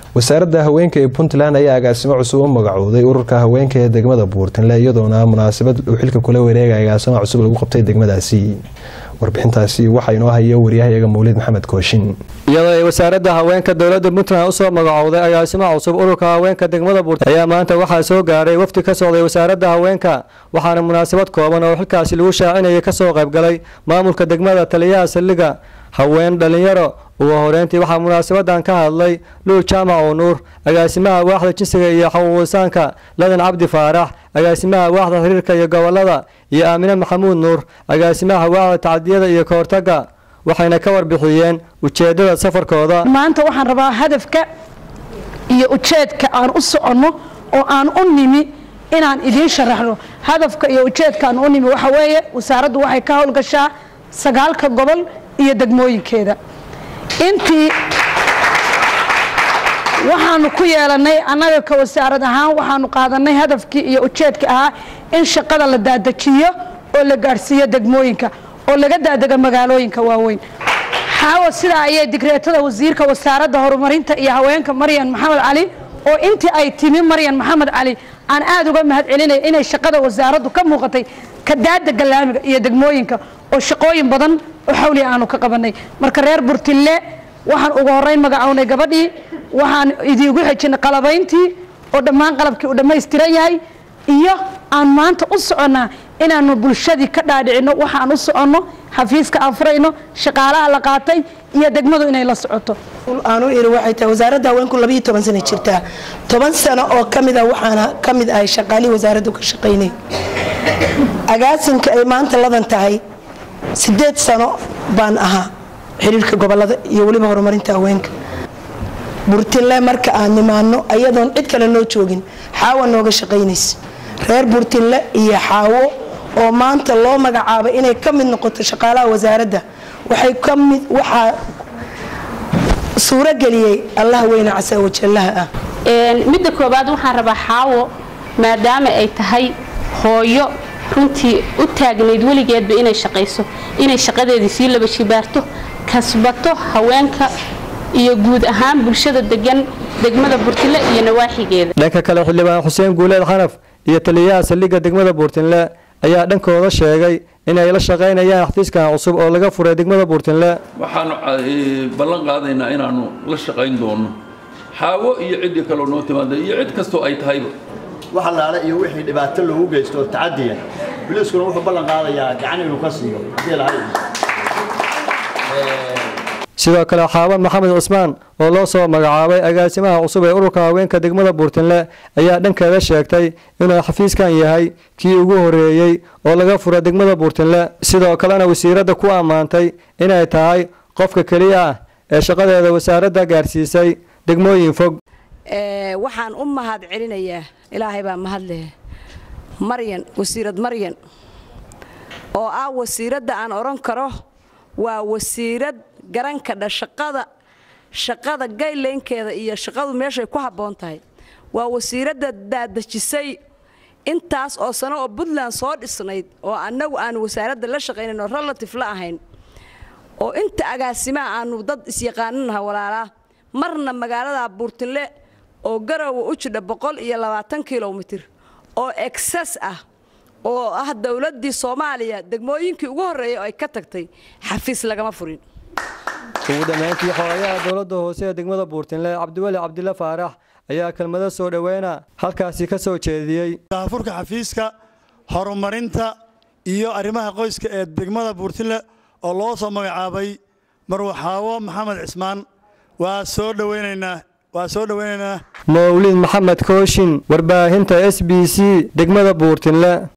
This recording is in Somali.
wasaaradda haweenka ee puntland ayaa agaasimo cusub u magacooday ururka haweenka ee degmada buurtinle iyadoona munaasabad uu xilka kula wareegaya agaasimo cusub lagu qabtay degmadaasi warbixintaasi waxaa inoo haya waryahayaga mawlid maxamed kooshin iyadoo ay wasaaradda haweenka dowladda puntland usoo magacowday agaasimo cusub ururka haweenka degmada buurtinle ayaa maanta waxaa soo gaaray wafdi ka socday wasaaradda haweenka waxaana munaasabad kooban oo xilkaasi lagu shaacinayay kasoo qaybgalay maamulka degmada taliyaha saldhigga haween dhalinyaro ugu horeyntii waxaa munaasabadan ka hadlay luul jaamac oo nuur agaasimaha waaxda jinsiga iyo xaquuqisaanka ladan cabdi faarax agaasimaha waaxda xiriirka iyo gobolada iyo aamine maxamuud nuur agaasimaha waaxda tacdiyada iyo kahortaga waxayna ka warbixiyeen ujeedada safarkooda maanta waxaan rabaa hadafka iyo ujeedka aan u soconno oo aan u nimi inaan idiin sharaxno hadafka iyo ujeedka aan u nimi waxa weeye wasaaraddu waxay ka howlgashaa sagaalka gobol iyo degmooyinkeeda intii waxaanu ku yeelanay annaga ka wasaarad ahaan waxaanu qaadanay hadafkii iyo ujeedka ahaa in shaqada la daadajiyo oo la gaadhsiiyo degmooyinka oo laga daadega magaalooyinka waaweyn xaawo sidaa ayay digreetada wasiirka wasaaradda horumarinta iyo haweenka maryan maxamed cali oo intii ay timi maryan maxamed cali aan aada uga mahad celinay inay shaqada wasaaraddu ka muuqatay ka daadega laamiga iyo degmooyinka oo shaqooyin badan oo xawli aanu ka qabanay marka reer burtille waxaan ugu horeyn magacownay gabadhii waxaan idiigu xejinay qalabayntii oo dhammaan qalabkii uu dhammaystiran yahay iyo aan maanta u soconnaa inaanu bulshadii ka dhaadhicinno waxaan u soconno xafiiska aan furayno shaqaalaha la qaatay iyo degmadu inay la socoto aanu iri waxay tahay wasaaradda haweenku labayo toban sano jirtaa toban sano oo ka mid a waxaana ka mid ahay shaqaalihii wasaaraddu ka shaqaynay agaasinka ay maanta ladan tahay sideed sano baan ahaa xiriirka gobolada iyo weliba horumarinta haweenka burtinle marka aan nimaano ayadoon cid kale noo joogin xaawo nooga shaqaynaysa reer burtinle iyo xaawo oo maanta loo magacaabay inay ka mid noqoto shaqaalaha wasaaradda waxay ka mid waxaa suurageliyey allah weyne casa wajallaha ah midda koobaad waxaan rabaa xaawo maadaama ay tahay hooyo runtii u taagnayd weligeedba inay shaqayso inay shaqadeedii sii laba shibaarto kasbato haweenka iyo guud ahaan bulshada degan degmada burtinle iyo nawaaxigeeda dhanka kale xildhibaan xuseen guuleed xanaf iyo taliyaha saldhigga degmada buurtinle ayaa dhankooda sheegay inay la shaqaynayaan xafiiskan cusub oo laga furay degmada buurtinle waxaanu ballan qaadaynaa inaanu la shaqayn doono xaawo iyo ciddii kaloo noo timaada iyo cid kastoo ay tahayba wax allaale iyo wixii dhibaato loogu geysto tacadiya biliiskuna wuxuu ballan qaadayaa gacan inuu ka siiyo haddii lahay sidoo kale xaaban maxamed cusmaan oo loo soo magacaabay agaasimaha cusub ee ururka haweenka degmada buurtinle ayaa dhankeeda sheegtay inuu xafiiskan yahay kii ugu horeeyey oo laga fura degmada buurtinle sidoo kalena wasiiradda ku ammaantay inay tahay qofka keliya ah ee shaqadeeda wasaaradda gaarsiisay degmooyin fog waxaan u mahad celinayaa ilaahay baa mahad leh maryan wasiirad maryan oo ah wasiiradda aan odhan karo waa wasiirad garan kadha shaqada shaqada gaylaynkeeda iyo shaqadu meeshay ku habboon tahay waa wasiiradda daadejisay intaas oo sano oo puntland soo dhisnayd oo annagu aanu wasaaradda la shaqaynayn oo relative la ahayn oo inta agaasimaha aanu dad isyaqaaninaha walaalaa marna magaalada buurtinle oo garowa u jidha boqol iyo labaatan kilomitir oo exes ah oo ah dowladdii soomaaliya degmooyinkii ugu horreeyay oo ay ka tagtay xafiis lagama furin ugu dambeyntii xoolayaha dowladda hoose ee degmada buurtinle cabdiweli cabdille faarax ayaa kelmado soo dhoweyna halkaasi ka soo jeediyey daafurka xafiiska horumarinta iyo arrimaha qoyska ee degmada buurtinle oo loo soo magacaabay marwaxaawo maxamed cismaan waa soo dhoweynaynaa waa soo dhoweynaynaa mawlid maxamed kooshin warbaahinta s b c degmada buurtinle